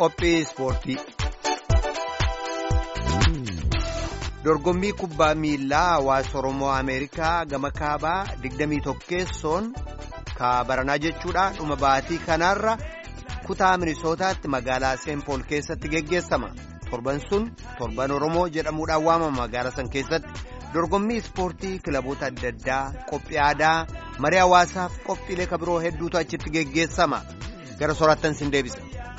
Qophii ispoortii. Dorgommii kubbaa miilaa hawaasa Oromoo Ameerikaa gama kaabaa 21 ka baranaa jechuudha dhuma baatii kanaarra kutaa minisootaatti magaalaa seenpool keessatti geggeessama. Torban sun torban Oromoo jedhamuudhaan waamama magaalaa san keessatti dorgommii ispoortii kilaboota adda addaa qophii aadaa marii hawaasaaf qophiilee kabiroo hedduutu achitti geggeessama. Gara soraattan sin deebisa.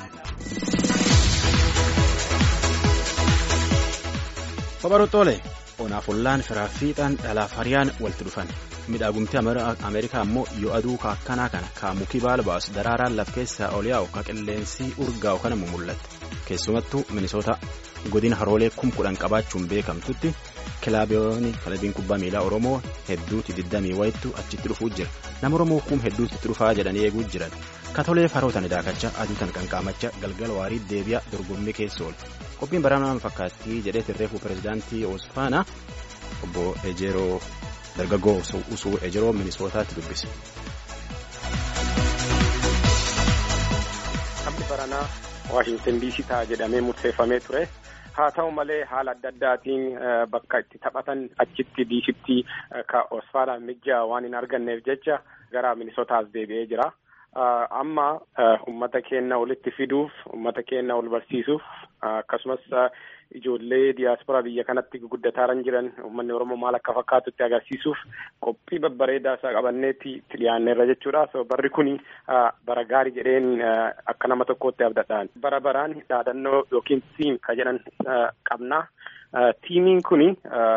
Babarootoolee onaaf ollaan firaa fiixaan dhalaaf hariyaan walitti dhufan midhaagumti ameerikaa immoo yoo aduu akkanaa kana kaamukii baala baasu daraaraan laf keessaa ol yaa'u ka qilleensi urgaa'u kana mul'atte keessumattuu minisoota godina haroolee kum kudhan qabaachuun beekamtutti kilaabiyoonni kilabiin kubbaa miilaa oromoo hedduuti diddamii wayittu achitti dhufuu jira nama oromoo kum hedduutti itti dhufaa jedhanii eeguu jiran katolee farootan daakachaa aduu tan qanqaamachaa galgala waarii deebi'a dorgommii keessa oolu. qophiin baraanaan fakkaattii jedhee tirreefuu pirezidaantii Oosfaanaa obbo Ejeroo dargaggoo usuu Ejeroo minisootaatti dubbise. Taphni baranaa Waashintan diisii ta'a jedhamee murteeffamee ture. Haa ta'u malee haala adda addaatiin bakka itti taphatan achitti diisitti ka Oosfaanaa mijjaa waan hin arganneef jecha gara minisootaas deebi'ee jira. amma ummata keenya walitti fiduuf ummata keenya wal barsiisuuf akkasumas ijoollee diyaasporaa biyya kanatti guddataa jiran uummanni oromoo maal akka fakkaatutti agarsiisuuf qophii babbareedaa isaa qabanneetti itti dhiyaanneerra jechuudha so barri kuni bara gaarii jedheen akka nama tokkootti abdadhaan bara baraan dhaadannoo yookiin tiim ka jedhan qabna tiimiin kuni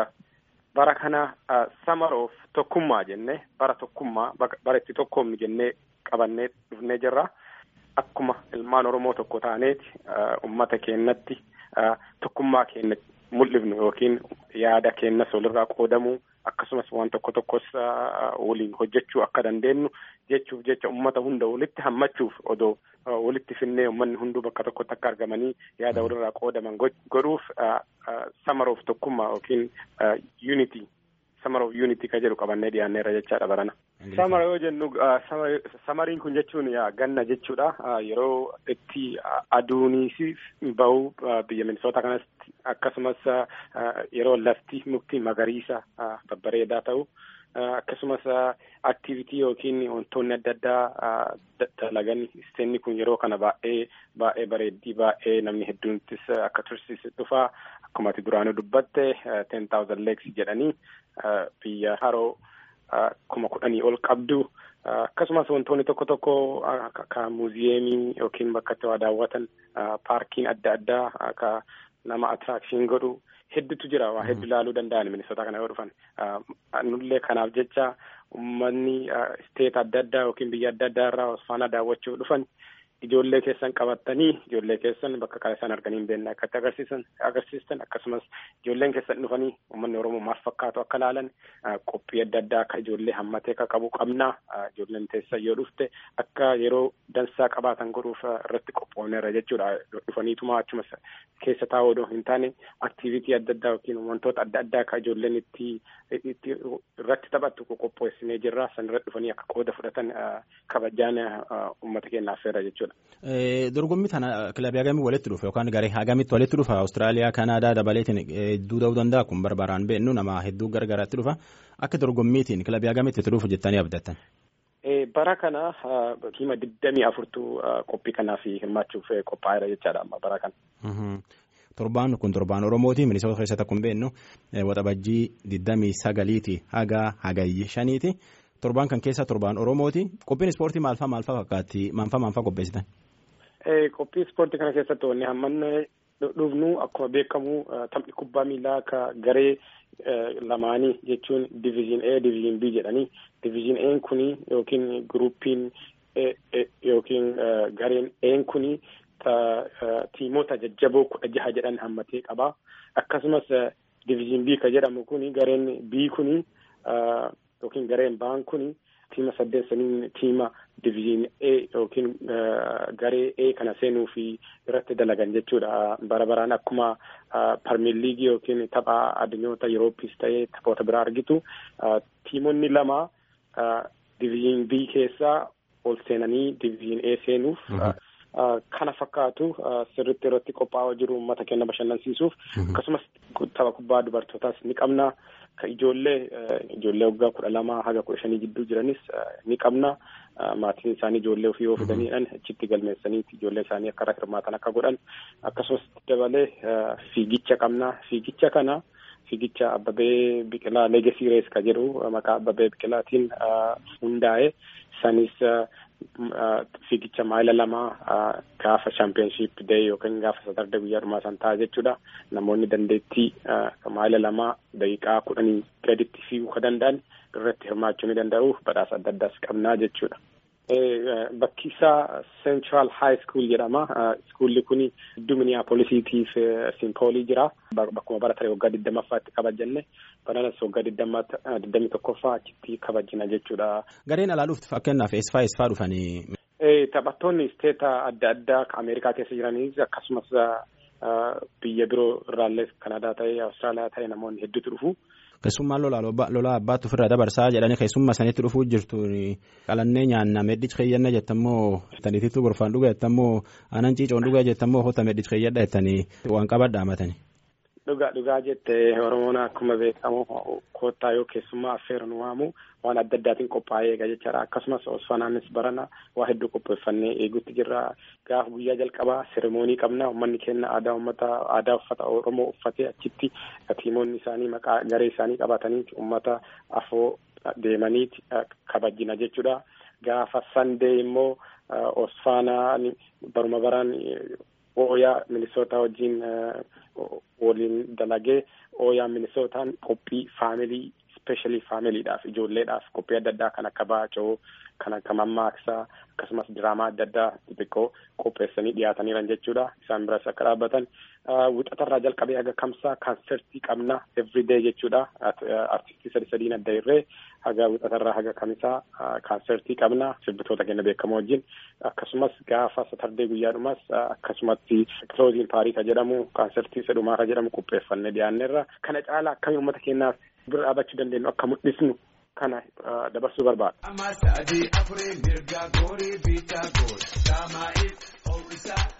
bara kana samaroof tokkummaa jenne bara tokkummaa bara itti tokkoomni jennee qabannee dhufnee jirra. Akkuma ilmaan Oromoo tokko taaneeti uummata keenyatti tokkummaa keenya mul'ifnu yookiin yaada keenyas walirraa qoodamuu akkasumas waan tokko tokkos waliin hojjechuu akka dandeenyu jechuuf jecha uummata hunda walitti hammachuuf odoo walitti finnee uummanni hunduu bakka tokkotti akka argamanii yaada walirraa qoodaman godhuuf samaroof tokkummaa yookiin unity samaroof unity ka jedhu qabannee dhiyaanneerra jechaadha barana. Samara yoo jennu samariin kun jechuun ganna jechuudha. Yeroo itti aduunis bahu biyya minisoota kanatti akkasumas yeroo lafti mukti magariisa babbareedaa ta'u akkasumas aktivitii yookiin wantoonni adda addaa dalagan isteenni kun yeroo kana baay'ee baay'ee bareeddii baay'ee namni hedduunittis akka tursiisu dhufaa akkuma ati duraanuu dubbatte ten thousand lakes jedhanii biyya haroo kuma kudhanii ol qabdu akkasumas wantoonni tokko tokko akka muuziyeemii yookiin bakka itti waa daawwatan paarkiin adda addaa akka nama attiraakshin godhu hedduutu jira waa hedduu ilaaluu danda'an minisoota kana yoo dhufan nullee kanaaf jecha uummanni isteet adda addaa yookiin biyya adda addaa irraa osfaana daawwachuu dhufan ijoollee keessan qabattanii ijoollee keessan bakka kana isaan arganii hin beekne akkatti agarsiisan agarsiistan akkasumas ijoolleen keessan dhufanii uummanni oromoo maal fakkaatu akka laalan qophii adda addaa akka ijoollee hammatee akka qabu qabna ijoolleen teessan yoo dhufte akka yeroo dansaa qabaatan godhuuf irratti qophoofneerra jechuudha dhufaniituma achuma keessa taa'uu odoo hin taane aktiivitii adda addaa yookiin wantoota adda addaa akka ijoolleen itti irratti taphattu qopheessinee jirra san irratti dhufanii akka qooda fudhatan kabajaan uummata keenyaaf affeerra jechuudha. Dorgommii tana kilabii hagamii walitti dhufa yookaan garee hagamitti walitti dhufa Awustiraaliyaa Kanaadaa dabaleetiin hedduu ta'uu danda'a kun barbaaraan beeknu nama hedduu gargaraatti dhufa akka dorgommiitiin kilabii hagamitti itti dhufu jettanii abdattan. Bara kana hima digdamii afurtu qophii kanaaf hirmaachuuf qophaa'eera jechaadha amma bara kana. Torbaan kun torbaan Oromooti minisoota keessatti akkuma beeknu waxabajjii digdamii sagaliiti haga hagayyi shaniiti. Torbaan kan keessa torbaan Oromooti. Qophiin ispoortii maalfaa maalfaa fakkaatti? Maanfaa maanfaa qopheessitan? Qophii ispoortii kana keessatti wanni hammanne dhufnu akkuma beekamu taphni kubbaa miilaa akka garee lamaanii jechuun diviizhin A diviizhin B jedhanii diviizhin A kuni yookiin giruuppiin yookiin gareen A kuni tiimoota jajjaboo kudha jaha jedhan hammatee qaba. Akkasumas diviizhin B ka jedhamu kuni gareen B kuni yookiin gareen ba'an kuni tiima saddeet saniin tiima diviizhin A yookiin garee A kana seenuu fi irratti dalagan jechuudha. Bara baraan akkuma parmiir liigii yookiin tapha addunyoota Yurooppis ta'ee taphoota biraa argitu tiimonni lama diviizhin B keessaa ol seenanii diviizhin A seenuuf kana fakkaatu sirriitti irratti qophaa'aa jiru uummata keenya bashannansiisuuf akkasumas tapha kubbaa dubartootaas ni qabna. Ka ijoollee ijoollee waggaa kudha lama haga kudha shanii gidduu jiranis ni qabna. Maatiin isaanii ijoollee ofii yoo fidaniidhaan achitti galmeessaniiti ijoollee isaanii akka hirmaatan akka godhan akkasumas dabalee fiigicha qabna. Fiigicha kana fiigicha Abbabee Biqilaa Leegasii Rees ka jedhu maqaa Abbabee Biqilaatiin hundaa'e sanis fiigicha maayila lamaa gaafa chaampiyoonshiip dee yookiin gaafa satarde guyyaa dhumaa san ta'a jechuudha. Namoonni dandeettii maayila lamaa daqiiqaa kudhanii gaditti fiiguu ka danda'an irratti hirmaachuu ni danda'u badhaasa adda addaas qabnaa jechuudha. Bakki isaa Central High School jedhama. Iskuulli kun gidduu Minneapolisiitiif Simpoolii jira. Bakkuma bara tarii waggaa digdammaffaatti kabajanne bananas waggaa digdamii tokkoffaa achitti kabajina jechuudha. Gareen alaa dhuftu fakkeenyaaf eessifaa eessifaa dhufanii. Taphattoonni isteeta adda addaa Ameerikaa keessa jiranii akkasumas biyya biroo irraallee Kanadaa ta'ee Awustiraaliyaa ta'ee namoonni hedduutu dhufu. Keessummaan lolaa abbaatu ofirraa dabarsaa jedhanii keessummaa sanitti dhufuu jirtu qalannee nyaanna medhichi keeyyanna jettammoo taniitittu gorfaan dhuga jettammoo aanan ciicoon dhuga jettammoo hota medhichi keeyyadha jettanii waan qabadha hamatanii. Dhugaa dhugaa jette Oromoon akkuma beekamu koottaa yoo keessummaa affeeru nu waamu waan adda addaatiin qophaa'ee eega jechaadha akkasumas osfanaanis barana waa hedduu qopheeffannee eeguutti jirra gaafa guyyaa jalqabaa seremoonii qabna uummanni keenya aadaa uummata aadaa uffata Oromoo uffatee achitti tiimoonni isaanii maqaa garee isaanii qabatanii uummata afoo deemaniiti kabajina jechuudha gaafa sandee immoo osfaanaan baruma baraan ooyaa minisootaa wajjin waliin dalagee ooyaa minisootaan qophii faamilii ispeeshaalii faamiliidhaaf ijoolleedhaaf qophii adda addaa kan akka baacoo kan akka mammaaksaa akkasumas diraamaa adda addaa xixiqqoo qopheessanii dhiyaataniiran jechuudha isaan biras akka dhaabbatan wixatarraa jalqabee haga kamsaa kaansertii qabna everyday jechuudha artistii sadi sadiin adda irree haga wixatarraa haga kamisaa kaansertii qabna sirbitoota keenya beekamoo wajjin akkasumas gaafa satardee guyyaadhumas akkasumatti kilooziin paariisa jedhamu kaansertii sadhumaa ka jedhamu qopheeffannee dhiyaanneerra kana caalaa akkamii uummata keenyaaf bira dhaabachuu dandeenyu akka mul'isnu kana dabarsuu barbaada.